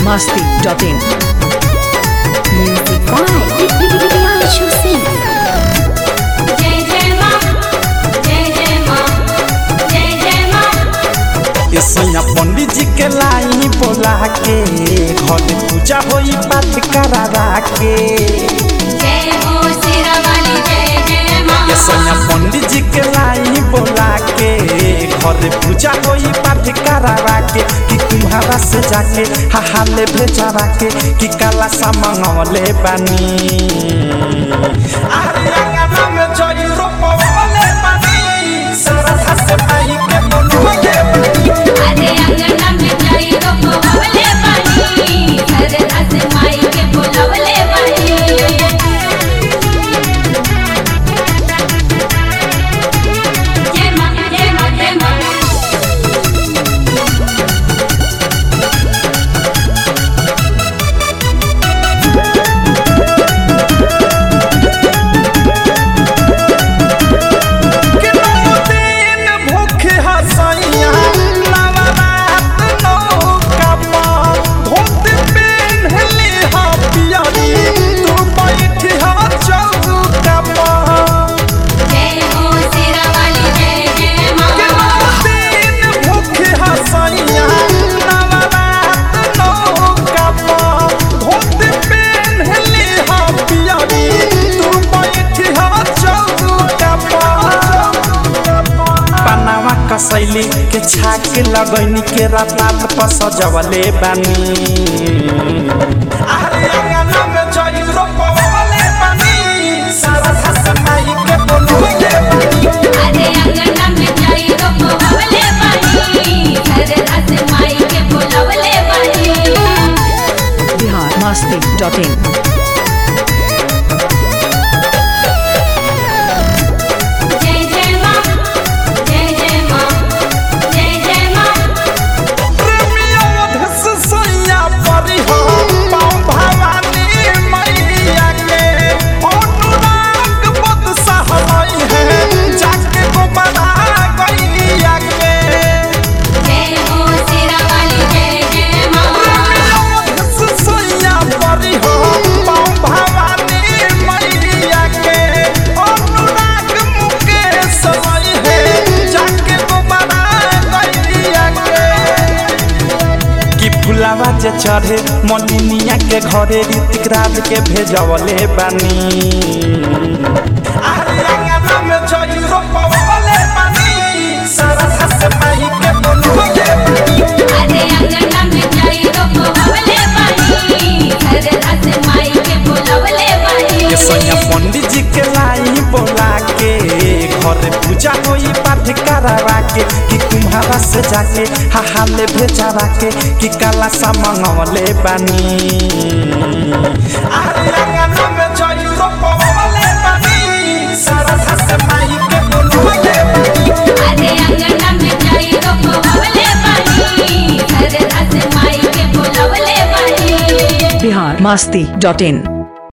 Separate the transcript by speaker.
Speaker 1: masti.in.
Speaker 2: Music by Priyanshu Singh.
Speaker 3: जय जय माँ जय जय माँ जय जय माँ
Speaker 4: ये सैया पंडित जी के लाई बोला के घर पूजा होई बात करा के
Speaker 3: जय हो सिरा वाली जय जय माँ
Speaker 4: ये सैया पंडित जी के लाई बोला के घर पूजा होई बात करा के कि तुम्हारा से जाके हाहा ले भेजा के कि काला सा मंगवले बानी अरे अंगना में जोई रोपवले बानी सारा हंस पाई के बोलवले बानी
Speaker 3: अरे अंगना में जाई तो बोलवले बानी हर रस माई के बोलवले बानी जय माँ जय माँ जय माँ
Speaker 4: कि नौ दिन भूखे हसैया नवरात नौका पर धोत पेन्हली हा पियरी तू बैठी हा चौका पर
Speaker 3: जय हो सिरा वाली जय जय
Speaker 4: कि
Speaker 3: माँ
Speaker 4: नौ दिन भूखे हसैया नवरात नौका पर धोत पेन्हली हा पियरी तू बैठी हा चौका पर पनावा कसैली के छाक लगैनी के रात रात पर सजवले बानी अरे अंगना में जई रोपवले बानी सारा हंस माई के बोलवले बानी
Speaker 3: अरे अंगना में जाई तो बोलवले बानी हर रस माई के बोलवले बानी
Speaker 1: Bihar masti.in.
Speaker 3: जय जय माँ जय जय माँ जय जय माँ
Speaker 4: प्रेमियों धस सैया परी हो पाँव भवानी मैया के अनुराग बद सहलाई है जाके को बना गैया के
Speaker 3: जय हो सिरा वाली जय जय माँ
Speaker 4: जे चढ़े मलिनिया के घरे ऋतिक राज के भेजवले बानी अरे अंगना में जई रोपवले बानी सारा हंस माई के बोलवले बानी
Speaker 3: अरे अंगना में जाई तो बोलवले बानी हर रस माई के बोलवले बानी
Speaker 4: ये सैया पंडित जी के लाई बोला के घर पूजा होई पाठ करावा के कि तुम्हारा से जाके हाहा ले भेजावा के कि काला सा मंगवले बानी अरे अंगना में जई रोपवले बानी सारा हंस माई के बोलवले बानी
Speaker 3: अरे अंगना में जाई तो बोलवले बानी हर रस माई के बोलवले बानी
Speaker 1: Bihar masti.in.